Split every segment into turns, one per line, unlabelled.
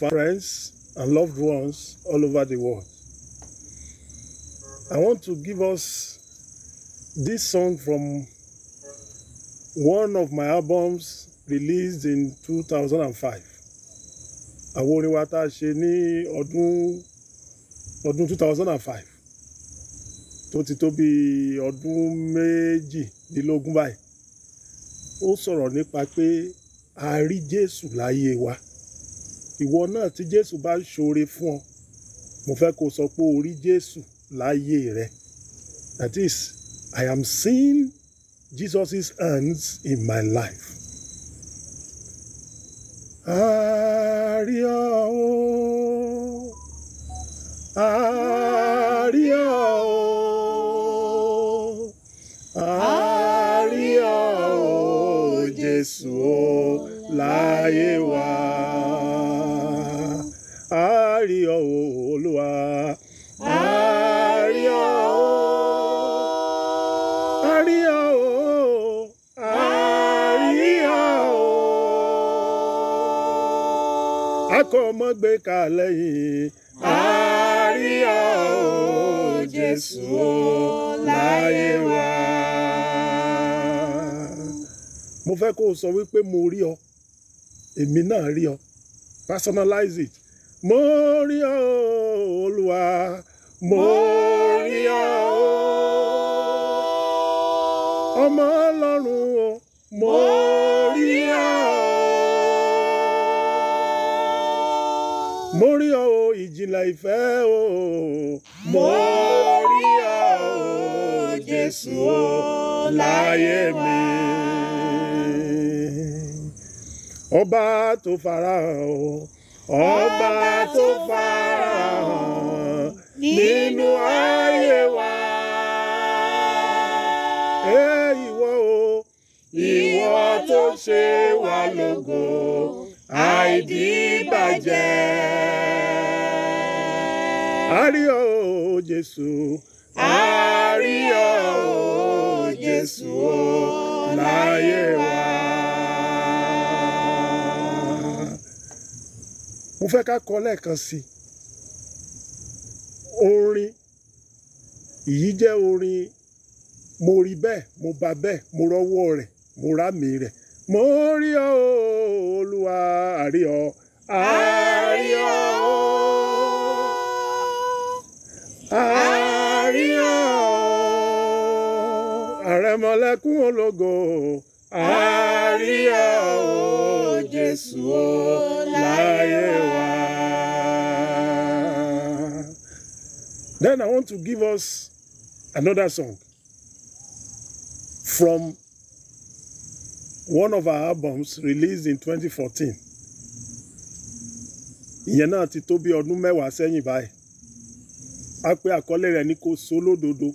friends and loved ones all over the world. I want to give us this song from one of my albums released in 2005. Àwọn orin wa tá a ṣe ní ọdún ọdún 2005 tó ti tó bí ọdún méjìdínlógún báyìí. Ó sọ̀rọ̀ nípa pé a rí Jésù láyé wa. Ìwọ náà tí Jésù bá ṣoore fún ọ, mo fẹ́ kó sọ pé o rí Jésù láyé rẹ. That is, I am seeing Jesus' hands in my life. Àrí ọ o, àrí ọ o, àrí ọ o, Jésù o, láyé wa. Àrí ọ o, Olúwa. Àrí ọ o, àrí ọ o, àrí ọ o. Akọ̀mọ́gbé kalẹ̀ yìí. Àrí ọ o, Jésù o, láyé wa. Mo fẹ́ kó o sọ wípé mo rí ọ, èmi náà rí ọ. Personalize it. Mo rí ọ, Olúwa. Mo rí ọ, ọmọ Ọlọ́run o. Mo rí ọ. Mo rí ọ o, ìjìnlẹ̀ ìfẹ́ o. Mo rí ọ o, Jésù o, láyé mi. Ọba tó farahàn o, ọba tó farahàn nínú ayé wa. Ẹ ìwọ o, ìwọ tó ṣe wá lógo, àìdíbàjẹ́. Àrí ọ o, Jésù. Àrí ọ o, Jésù o, láyé wa. Mo fẹ́ ká kọ lẹ́ẹ̀kan sí i. Orin yìí jẹ́ orin mo rí bẹ́ẹ̀ mo bá bẹ́ẹ̀ mo rọ́wọ́ rẹ̀ mo rámì rẹ̀ mo rí ọ o, Olúwa àrí ọ àrí ọ àrí ọ àrẹ̀mọlẹ́kún ológo àrí ọ o, Jésù o láyé wa. Then I want to give us another song from one of our albums released in 2014. Ìyẹn náà ti tó bí ọdún mẹ́wàá sẹ́yìn báyìí. A pè àkọlé rẹ̀ ní kò sólódodo.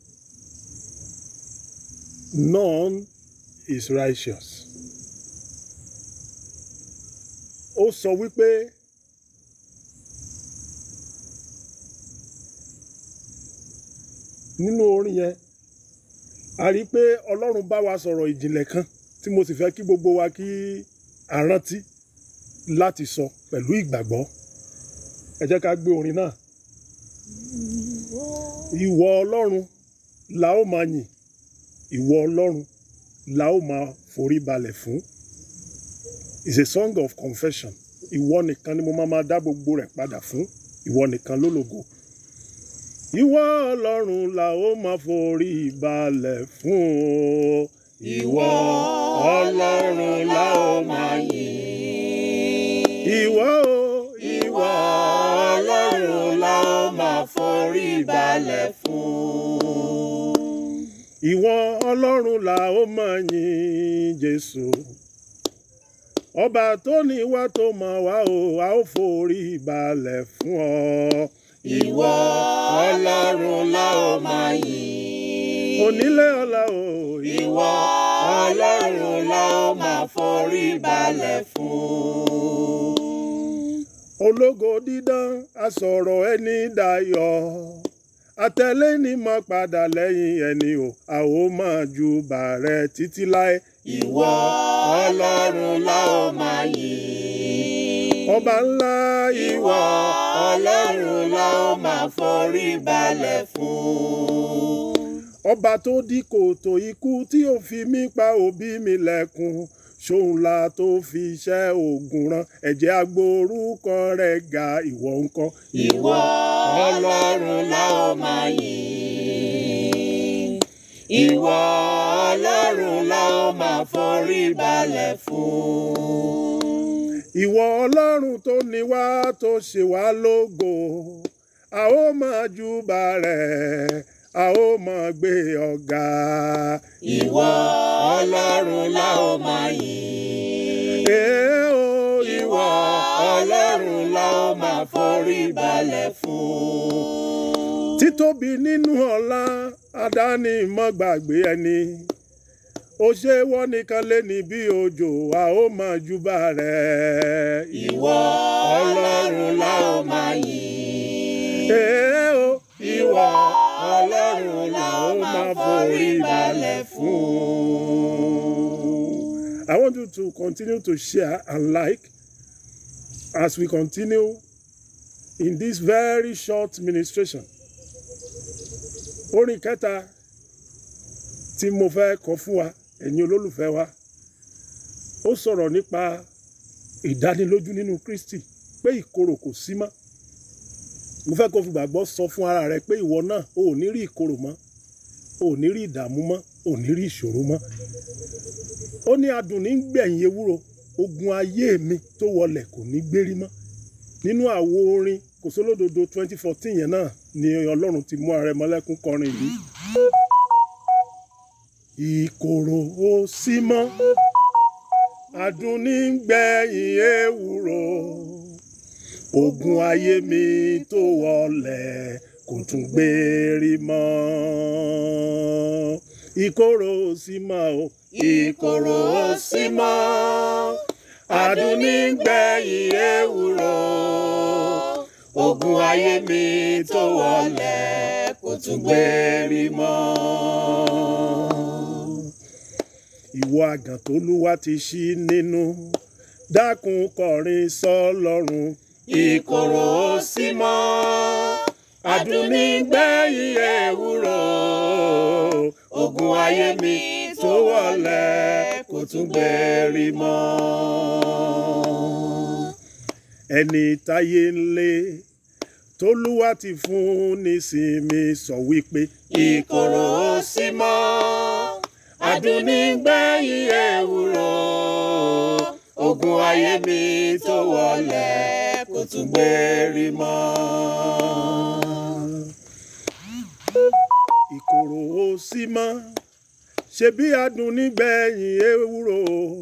None is righteous. Ó sọ wípé nínú orin yẹn a rí i pé ọlọ́run bá wa sọ̀rọ̀ ìjìnlẹ̀ kan tí mo sì fẹ́ kí gbogbo wa kí a rántí láti sọ pẹ̀lú ìgbàgbọ́ ẹ jẹ́ ká gbé orin náà ìwọ ọlọ́run la ó máa yìn ìwọ ọlọ́run la ó máa forí balẹ̀ fún it's a song of confession ìwọ nìkan ni mo máa máa dá gbogbo rẹ̀ padà fún ìwọ nìkan lólógo ìwọ ọlọ́run la ó máa forí balẹ̀ fún o. ìwọ ọlọ́run la ó máa yìn. ìwọ o ìwọ ọlọ́run la ó máa forí balẹ̀ fún. ìwọ ọlọ́run la ó máa yìn jésù. ọba tó ní wá tó mọ̀ wá o a ó forí balẹ̀ fún ọ.
Ìwọ Ọlọ́run la ó máa yìn.
onílé ọlá o.
Ìwọ Ọlọ́run la ó máa forí balẹ̀ fún.
ológo dídán asọ̀rọ̀ ẹni dayọ̀ àtẹ̀lé ni mo padà lẹ́yìn ẹni o a ó máa ju bàrẹ̀ títí láé.
Ìwọ Ọlọ́run la ó máa yìn.
ọba ńlá
ìwọ ọlọ́run la ó máa forí balẹ̀ fún.
ọba tó dí kòtò ikú tí ò fi mí pa òbí mi lẹ́kùn ṣóun la tó fi iṣẹ́ oògùn rán ẹ̀jẹ̀ agbórúkọ rẹ̀ ga ìwọ ńkọ́.
ìwọ ọlọ́run la ó máa yìn. ìwọ ọlọ́run la ó máa forí balẹ̀ fún.
ìwọ ọlọ́run tó ní wá tó ṣe wá lógo a ó máa júbà rẹ̀ a ó máa gbé ọ̀gá.
ìwọ ọlọ́run la ó máa yìn.
Èé o,
ìwọ ọlọ́run la ó máa forí balẹ̀ fún.
títóbi nínú ọlá àdáni mọ́ gbàgbé ẹni ó ṣe wọ́n nìkan lé ní bí òjò a ó máa júbà rẹ̀.
ìwọ ọlọ́run la ó máa yìn.
Èé o,
ìwọ ọlọ́run la ó máa forí balẹ̀
fún. I want you to continue to share and like as we continue in this very short ministration. Orin kẹta tí mo fẹ́ kọ fún wa, ẹ̀yin olólùfẹ́ wa, ó sọ̀rọ̀ nípa ìdánilójú nínú Kristi pé ìkorò kò sí mọ́. Mo fẹ́ kó fi gbàgbọ́ sọ fún ara rẹ pé ìwọ náà o ò ní rí ìkorò mọ́, o ò ní rí ìdààmú mọ́, o ò ní rí ìṣòro mọ́. Ó ní adùn ní gbẹ̀yìn ewúro, ogun ayé mi tó wọlẹ̀ kò ní gbérí mọ́. Nínú àwo orin Kòsólódodo twenty fourteen yẹn náà ni Ọlọ́run ti mú Arẹmọlẹ́kún kọrin yìí. Ìkorò ò sí mọ́, adùn ní gbẹ̀yìn ewúro ogun ayé mi tó wọlẹ̀ kò tún gbérí mọ́ ìkorò ò sí mọ́ o
ìkorò ò sí mọ́ adùn ní gbẹ̀yìn ewúro ogun ayé mi tó wọlẹ̀ kò tún gbérí mọ́.
ìwọ àgàn tó lúwa ti ṣí nínú dákun kọrin sọ́lọ́run
ìkorò ò sí mọ́ adùn ní gbẹ̀yìn ewúro ogun ayé mi tó wọlẹ̀ kò tún gbérí mọ́.
ẹni táyé ń lé tólúwa ti fún nísinmi sọ wípé
ìkorò ò sí mọ́ adùn ní gbẹ̀yìn ewúro ogun ayé mi tó wọlẹ̀ kò tún gbérí mọ́.
ìkorò ò sí mọ́ ṣebí adùn nígbẹ̀yìn ewúro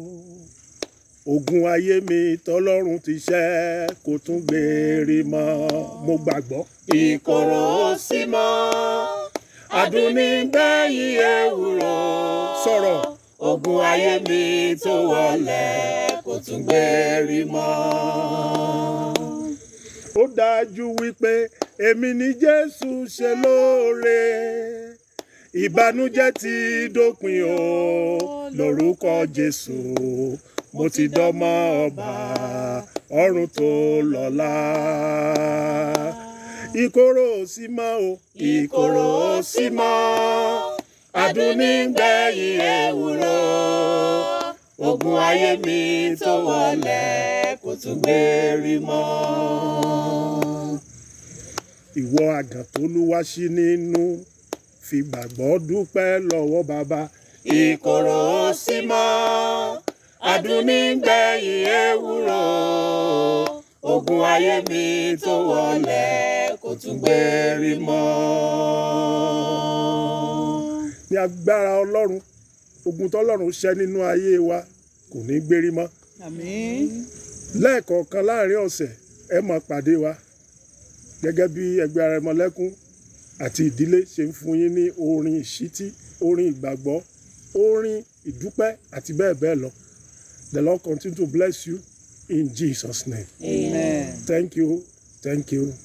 ogun ayé mi tọlọ́run ti ṣẹ́ kò tún gbèrè mọ́ mo gbàgbọ́.
ìkorò ò sí mọ́ adùn ní gbẹ̀yìn ewúro
sọ̀rọ̀
ogun ayé mi tó wọlẹ̀ kò tún gbérí mọ́.
ó dájú wípé èmi ni jésù ṣe lóore ìbànújẹ́ ti dópin o lórúkọ jésù mo ti dọ́mọ ọba ọ̀run tó lọ́lá ìkorò ò sí mọ́ o
ìkorò ò sí mọ́ adùn ní gbẹ̀yìn ewúro ogun ayé mi tó wọlẹ̀ kò tún gbérí mọ́.
ìwọ àgàn tó lúwa sí nínú fi gbàgbọ́ dúpẹ́ lọ́wọ́ bàbá
ìkorò ò sí mọ́ adùn ní gbẹ̀yìn ewúro ogun ayé mi tó wọlẹ̀ kò tún gbérí mọ́.
ní agbára ọlọ́run ogun tọ́lọ́run ṣẹ́ nínú ayé wa kò ní gbérí mọ́
Àmín.
lẹ́ẹ̀kọ̀ọ̀kan láàrin ọ̀sẹ̀ ẹ máa pàdé wa gẹ́gẹ́ bí ẹgbẹ́ Arẹmọlẹ́kún àti ìdílé ṣe ń fún yín ní orin ìṣítí orin ìgbàgbọ́ orin ìdúpẹ́ àti bẹ́ẹ̀ bẹ́ẹ̀ lọ the Lord continue to bless you in Jesus name
Amen.
thank you thank you